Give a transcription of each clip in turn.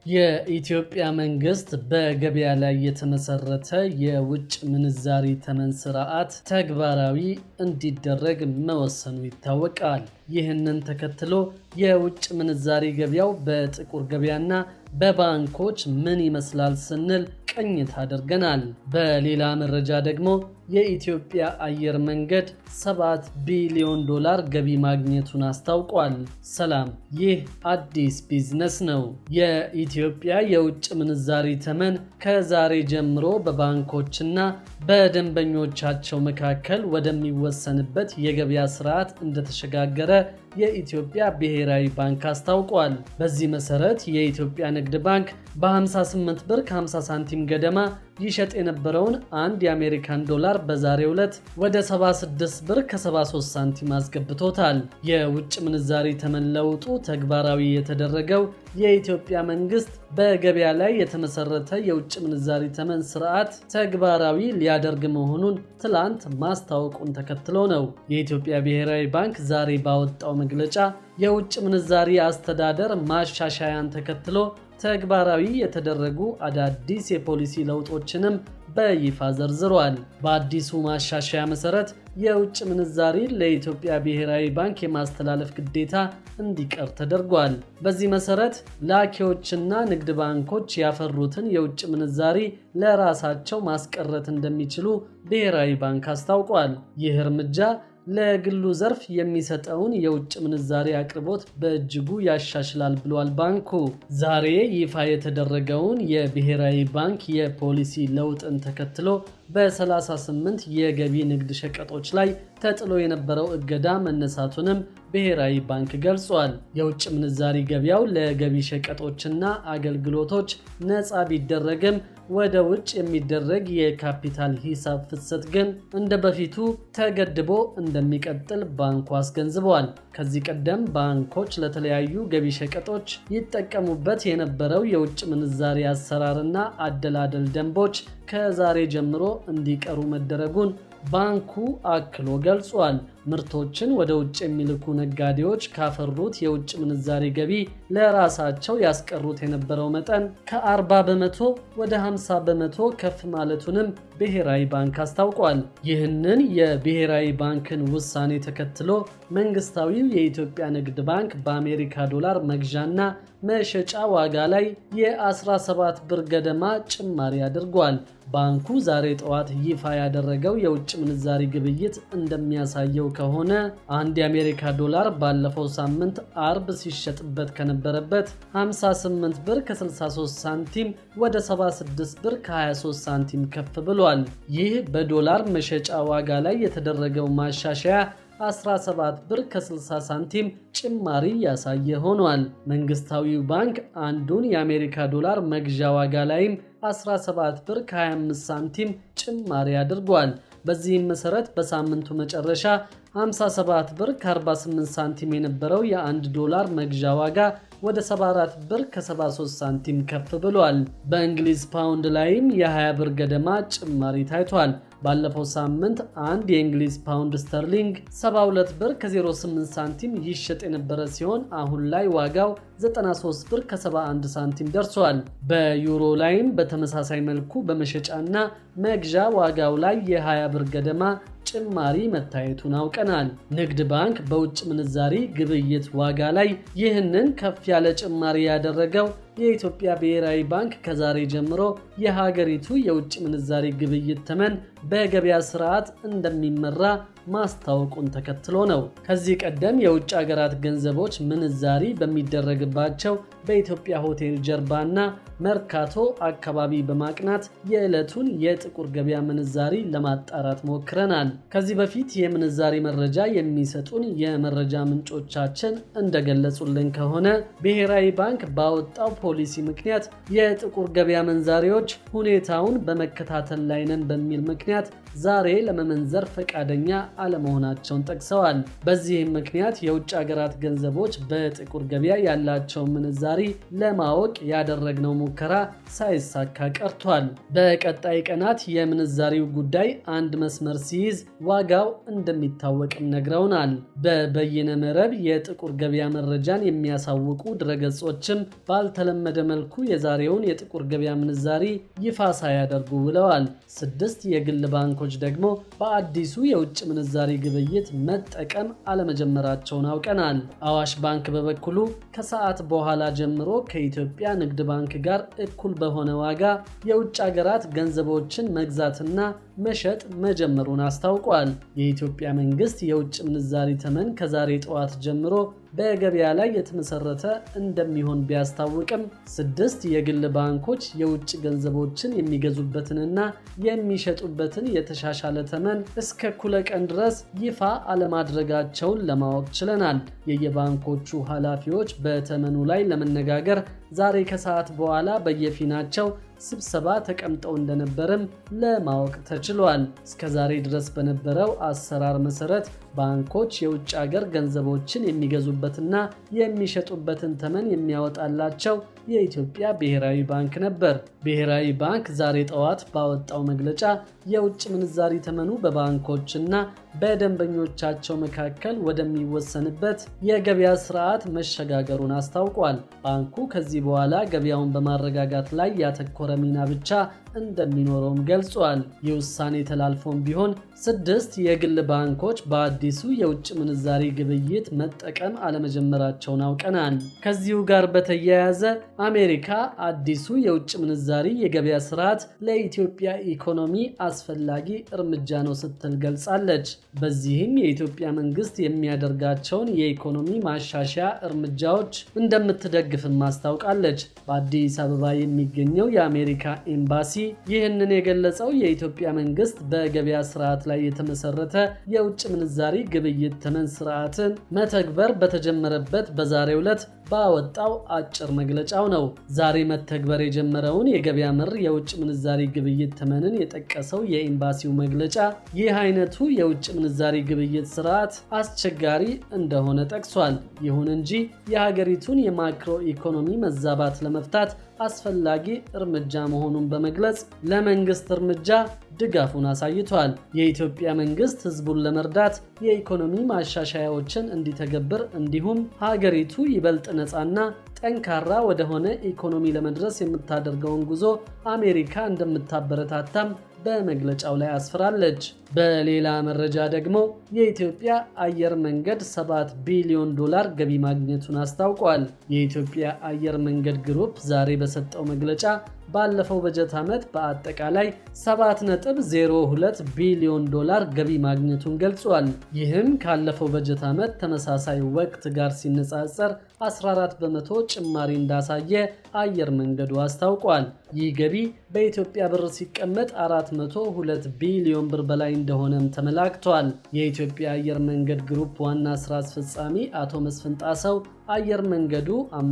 የኢትዮጵያ መንግስት በገበያ ላይ የተመሰረተ የውጭ ምንዛሪ ተመን ስርዓት ተግባራዊ እንዲደረግ መወሰኑ ይታወቃል። ይህንን ተከትሎ የውጭ ምንዛሪ ገበያው በጥቁር ገበያና በባንኮች ምን ይመስላል ስንል ቅኝት አድርገናል። በሌላ መረጃ ደግሞ የኢትዮጵያ አየር መንገድ 7 ቢሊዮን ዶላር ገቢ ማግኘቱን አስታውቋል። ሰላም፣ ይህ አዲስ ቢዝነስ ነው። የኢትዮጵያ የውጭ ምንዛሪ ተመን ከዛሬ ጀምሮ በባንኮችና በደንበኞቻቸው መካከል ወደሚወሰንበት የገበያ ስርዓት እንደተሸጋገረ የኢትዮጵያ ብሔራዊ ባንክ አስታውቋል። በዚህ መሰረት የኢትዮጵያ ንግድ ባንክ በ58 ብር ከ50 ሳንቲም ገደማ ይሸጥ የነበረውን አንድ የአሜሪካን ዶላር በዛሬው ዕለት ወደ 76 ብር ከ73 ሳንቲም አስገብቶታል። የውጭ ምንዛሪ ተመን ለውጡ ተግባራዊ የተደረገው የኢትዮጵያ መንግስት በገበያ ላይ የተመሰረተ የውጭ ምንዛሪ ተመን ስርዓት ተግባራዊ ሊያደርግ መሆኑን ትላንት ማስታወቁን ተከትሎ ነው። የኢትዮጵያ ብሔራዊ ባንክ ዛሬ ባወጣው መግለጫ የውጭ ምንዛሪ አስተዳደር ማሻሻያን ተከትሎ ተግባራዊ የተደረጉ አዳዲስ የፖሊሲ ለውጦችንም በይፋ ዘርዝሯል። በአዲሱ ማሻሻያ መሰረት የውጭ ምንዛሪ ለኢትዮጵያ ብሔራዊ ባንክ የማስተላለፍ ግዴታ እንዲቀር ተደርጓል። በዚህ መሰረት ላኪዎችና ንግድ ባንኮች ያፈሩትን የውጭ ምንዛሪ ለራሳቸው ማስቀረት እንደሚችሉ ብሔራዊ ባንክ አስታውቋል። ይህ እርምጃ ለግሉ ዘርፍ የሚሰጠውን የውጭ ምንዛሪ አቅርቦት በእጅጉ ያሻሽላል ብሏል ባንኩ። ዛሬ ይፋ የተደረገውን የብሔራዊ ባንክ የፖሊሲ ለውጥን ተከትሎ በ38 የገቢ ንግድ ሸቀጦች ላይ ተጥሎ የነበረው እገዳ መነሳቱንም ብሔራዊ ባንክ ገልጿል። የውጭ ምንዛሪ ገበያው ለገቢ ሸቀጦችና አገልግሎቶች ነፃ ቢደረግም ወደ ውጭ የሚደረግ የካፒታል ሂሳብ ፍሰት ግን እንደ በፊቱ ተገድቦ እንደሚቀጥል ባንኩ አስገንዝበዋል። ከዚህ ቀደም ባንኮች ለተለያዩ ገቢ ሸቀጦች ይጠቀሙበት የነበረው የውጭ ምንዛሪ አሰራርና አደላደል ደንቦች ከዛሬ ጀምሮ እንዲቀሩ መደረጉን ባንኩ አክሎ ገልጿል። ምርቶችን ወደ ውጭ የሚልኩ ነጋዴዎች ካፈሩት የውጭ ምንዛሪ ገቢ ለራሳቸው ያስቀሩት የነበረው መጠን ከ40 በመቶ ወደ 50 በመቶ ከፍ ማለቱንም ብሔራዊ ባንክ አስታውቋል። ይህንን የብሔራዊ ባንክን ውሳኔ ተከትሎ መንግስታዊው የኢትዮጵያ ንግድ ባንክ በአሜሪካ ዶላር መግዣና መሸጫ ዋጋ ላይ የ17 ብር ገደማ ጭማሪ አድርጓል። ባንኩ ዛሬ ጠዋት ይፋ ያደረገው የውጭ ምንዛሪ ግብይት እንደሚያሳየው ከሆነ አንድ የአሜሪካ ዶላር ባለፈው ሳምንት አርብ ሲሸጥበት ከነበረበት 58 ብር ከ63 ሳንቲም ወደ 76 ብር ከ23 ሳንቲም ከፍ ብሏል። ይህ በዶላር መሸጫ ዋጋ ላይ የተደረገው ማሻሻያ 17 ብር ከ60 ሳንቲም ጭማሪ ያሳየ ሆኗል። መንግስታዊው ባንክ አንዱን የአሜሪካ ዶላር መግዣ ዋጋ ላይም 17 ብር ከ25 ሳንቲም ጭማሪ አድርጓል። በዚህም መሰረት በሳምንቱ መጨረሻ 57 ብር ከ48 ሳንቲም የነበረው የአንድ ዶላር መግዣ ዋጋ ወደ 74 ብር ከ73 ሳንቲም ከፍ ብሏል። በእንግሊዝ ፓውንድ ላይም የ20 ብር ገደማ ጭማሪ ታይቷል። ባለፈው ሳምንት አንድ የእንግሊዝ ፓውንድ ስተርሊንግ 72 ብር ከ08 ሳንቲም ይሸጥ የነበረ ሲሆን አሁን ላይ ዋጋው 93 ብር ከ71 ሳንቲም ደርሷል። በዩሮ ላይም በተመሳሳይ መልኩ በመሸጫና መግዣ ዋጋው ላይ የ20 ብር ገደማ ጭማሪ መታየቱን አውቀናል። ንግድ ባንክ በውጭ ምንዛሪ ግብይት ዋጋ ላይ ይህንን ከፍ ያለ ጭማሪ ያደረገው የኢትዮጵያ ብሔራዊ ባንክ ከዛሬ ጀምሮ የሀገሪቱ የውጭ ምንዛሪ ግብይት ተመን በገበያ ስርዓት እንደሚመራ ማስታወቁን ተከትሎ ነው። ከዚህ ቀደም የውጭ ሀገራት ገንዘቦች ምንዛሪ በሚደረግባቸው በኢትዮጵያ ሆቴል ጀርባና መርካቶ አካባቢ በማቅናት የዕለቱን የጥቁር ገበያ ምንዛሪ ለማጣራት ሞክረናል። ከዚህ በፊት የምንዛሪ መረጃ የሚሰጡን የመረጃ ምንጮቻችን እንደገለጹልን ከሆነ ብሔራዊ ባንክ ባወጣው ፖሊሲ ምክንያት የጥቁር ገበያ መንዛሪዎች ሁኔታውን በመከታተል ላይ ነን በሚል ምክንያት ዛሬ ለመመንዘር ፈቃደኛ አለመሆናቸውን ጠቅሰዋል። በዚህም ምክንያት የውጭ ሀገራት ገንዘቦች በጥቁር ገበያ ያላቸው ምንዛሪ ለማወቅ ያደረግነው ሙከራ ሳይሳካ ቀርቷል። በቀጣይ ቀናት የምንዛሪው ጉዳይ አንድ መስመር ሲይዝ ዋጋው እንደሚታወቅም ነግረውናል። በበይነ መረብ የጥቁር ገበያ መረጃን የሚያሳውቁ ድረገጾችም ባልተለመደ መልኩ የዛሬውን የጥቁር ገበያ ምንዛሪ ይፋ ሳያደርጉ ውለዋል። ስድስት የግል ባንኮች ደግሞ በአዲሱ የውጭ ምንዛሪ ግብይት መጠቀም አለመጀመራቸውን አውቀናል። አዋሽ ባንክ በበኩሉ ከሰዓት በኋላ ጀምሮ ከኢትዮጵያ ንግድ ባንክ ጋር እኩል በሆነ ዋጋ የውጭ ሀገራት ገንዘቦችን መግዛትና መሸጥ መጀመሩን አስታውቋል። የኢትዮጵያ መንግስት የውጭ ምንዛሪ ተመን ከዛሬ ጠዋት ጀምሮ በገበያ ላይ የተመሰረተ እንደሚሆን ቢያስታውቅም ስድስት የግል ባንኮች የውጭ ገንዘቦችን የሚገዙበትንና የሚሸጡበትን የተሻሻለ ተመን እስከ እኩለ ቀን ድረስ ይፋ አለማድረጋቸውን ለማወቅ ችለናል። የየባንኮቹ ኃላፊዎች በተመኑ ላይ ለመነጋገር ዛሬ ከሰዓት በኋላ በየፊናቸው ስብሰባ ተቀምጠው እንደነበርም ለማወቅ ተችሏል። እስከ ዛሬ ድረስ በነበረው አሰራር መሰረት ባንኮች የውጭ ሀገር ገንዘቦችን የሚገዙበትና የሚሸጡበትን ተመን የሚያወጣላቸው የኢትዮጵያ ብሔራዊ ባንክ ነበር። ብሔራዊ ባንክ ዛሬ ጠዋት ባወጣው መግለጫ የውጭ ምንዛሪ ተመኑ በባንኮችና በደንበኞቻቸው መካከል ወደሚወሰንበት የገበያ ስርዓት መሸጋገሩን አስታውቋል። ባንኩ ከዚህ በኋላ ገበያውን በማረጋጋት ላይ ያተኮረ ሚና ብቻ እንደሚኖረውም ገልጿል። ይህ ውሳኔ ተላልፎም ቢሆን ስድስት የግል ባንኮች በአዲሱ የውጭ ምንዛሪ ግብይት መጠቀም አለመጀመራቸውን አውቀናል። ከዚሁ ጋር በተያያዘ አሜሪካ አዲሱ የውጭ ምንዛሪ የገበያ ስርዓት ለኢትዮጵያ ኢኮኖሚ አስፈላጊ እርምጃ ነው ስትል ገልጻለች። በዚህም የኢትዮጵያ መንግስት የሚያደርጋቸውን የኢኮኖሚ ማሻሻያ እርምጃዎች እንደምትደግፍም አስታውቃለች። በአዲስ አበባ የሚገኘው የአሜሪካ ኤምባሲ ይህንን የገለጸው የኢትዮጵያ መንግስት በገበያ ስርዓት ላይ የተመሰረተ የውጭ ምንዛሪ ግብይት ተመን ስርዓትን መተግበር በተጀመረበት በዛሬው ዕለት ባወጣው አጭር መግለጫው ነው። ዛሬ መተግበር የጀመረውን የገበያ መር የውጭ ምንዛሪ ግብይት ተመንን የጠቀሰው የኤምባሲው መግለጫ ይህ አይነቱ የውጭ ምንዛሪ ግብይት ስርዓት አስቸጋሪ እንደሆነ ጠቅሷል። ይሁን እንጂ የሀገሪቱን የማክሮ ኢኮኖሚ መዛባት ለመፍታት አስፈላጊ እርምጃ መሆኑን በመግለጽ ለመንግስት እርምጃ ድጋፉን አሳይቷል። የኢትዮጵያ መንግስት ህዝቡን ለመርዳት የኢኮኖሚ ማሻሻያዎችን እንዲተገብር እንዲሁም ሀገሪቱ ይበልጥ ነፃና ጠንካራ ወደሆነ ኢኮኖሚ ለመድረስ የምታደርገውን ጉዞ አሜሪካ እንደምታበረታታም በመግለጫው ላይ አስፍራለች። በሌላ መረጃ ደግሞ የኢትዮጵያ አየር መንገድ 7 ቢሊዮን ዶላር ገቢ ማግኘቱን አስታውቋል። የኢትዮጵያ አየር መንገድ ግሩፕ ዛሬ በሰጠው መግለጫ ባለፈው በጀት ዓመት በአጠቃላይ 7.02 ቢሊዮን ዶላር ገቢ ማግኘቱን ገልጿል። ይህም ካለፈው በጀት ዓመት ተመሳሳይ ወቅት ጋር ሲነጻጸር 14 በመቶ ጭማሪ እንዳሳየ አየር መንገዱ አስታውቋል። ይህ ገቢ በኢትዮጵያ ብር ሲቀመጥ 402 ቢሊዮን ብር በላይ እንደሆነም ተመላክቷል። የኢትዮጵያ አየር መንገድ ግሩፕ ዋና ስራ አስፈጻሚ አቶ መስፍን ጣሰው አየር መንገዱ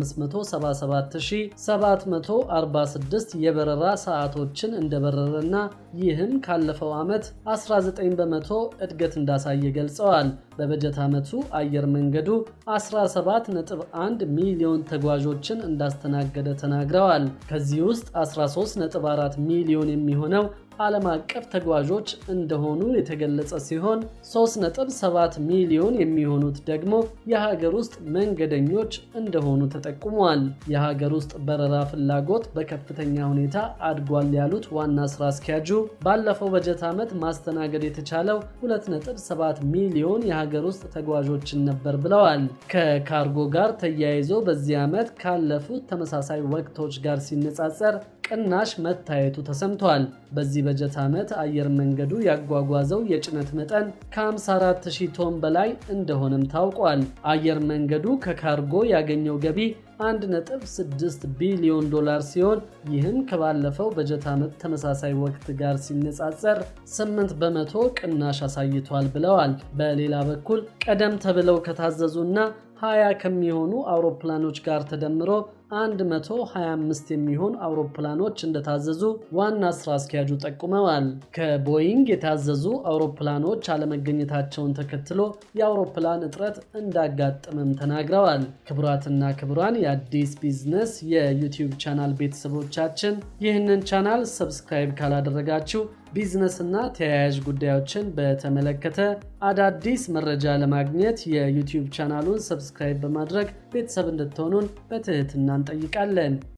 577746 የበረራ ሰዓቶችን እንደበረረና ይህም ካለፈው ዓመት 19 በመቶ እድገት እንዳሳየ ገልጸዋል። በበጀት ዓመቱ አየር መንገዱ 17.1 ሚሊዮን ተጓዦችን እንዳስተናገደ ተናግረዋል። ከዚህ ውስጥ 13.4 ሚሊዮን የሚሆነው ዓለም አቀፍ ተጓዦች እንደሆኑ የተገለጸ ሲሆን 3.7 ሚሊዮን የሚሆኑት ደግሞ የሀገር ውስጥ መንገደኞች እንደሆኑ ተጠቁሟል። የሀገር ውስጥ በረራ ፍላጎት በከፍተኛ ሁኔታ አድጓል ያሉት ዋና ስራ አስኪያጁ ባለፈው በጀት ዓመት ማስተናገድ የተቻለው 2.7 ሚሊዮን የሀገር ውስጥ ተጓዦችን ነበር ብለዋል። ከካርጎ ጋር ተያይዞ በዚህ ዓመት ካለፉት ተመሳሳይ ወቅቶች ጋር ሲነጻጸር ቅናሽ መታየቱ ተሰምቷል። በዚህ በጀት ዓመት አየር መንገዱ ያጓጓዘው የጭነት መጠን ከ54000 ቶን በላይ እንደሆነም ታውቋል። አየር መንገዱ ከካርጎ ያገኘው ገቢ 1.6 ቢሊዮን ዶላር ሲሆን ይህም ከባለፈው በጀት ዓመት ተመሳሳይ ወቅት ጋር ሲነጻጸር 8 በመቶ ቅናሽ አሳይቷል ብለዋል። በሌላ በኩል ቀደም ተብለው ከታዘዙና 20 ከሚሆኑ አውሮፕላኖች ጋር ተደምሮ 125 የሚሆን አውሮፕላኖች እንደታዘዙ ዋና ስራ አስኪያጁ ጠቁመዋል። ከቦይንግ የታዘዙ አውሮፕላኖች አለመገኘታቸውን ተከትሎ የአውሮፕላን እጥረት እንዳጋጠመም ተናግረዋል። ክቡራትና ክቡራን የአዲስ ቢዝነስ የዩቲዩብ ቻናል ቤተሰቦቻችን ይህንን ቻናል ሰብስክራይብ ካላደረጋችሁ ቢዝነስ እና ተያያዥ ጉዳዮችን በተመለከተ አዳዲስ መረጃ ለማግኘት የዩቲዩብ ቻናሉን ሰብስክራይብ በማድረግ ቤተሰብ እንድትሆኑን በትህትና እንጠይቃለን።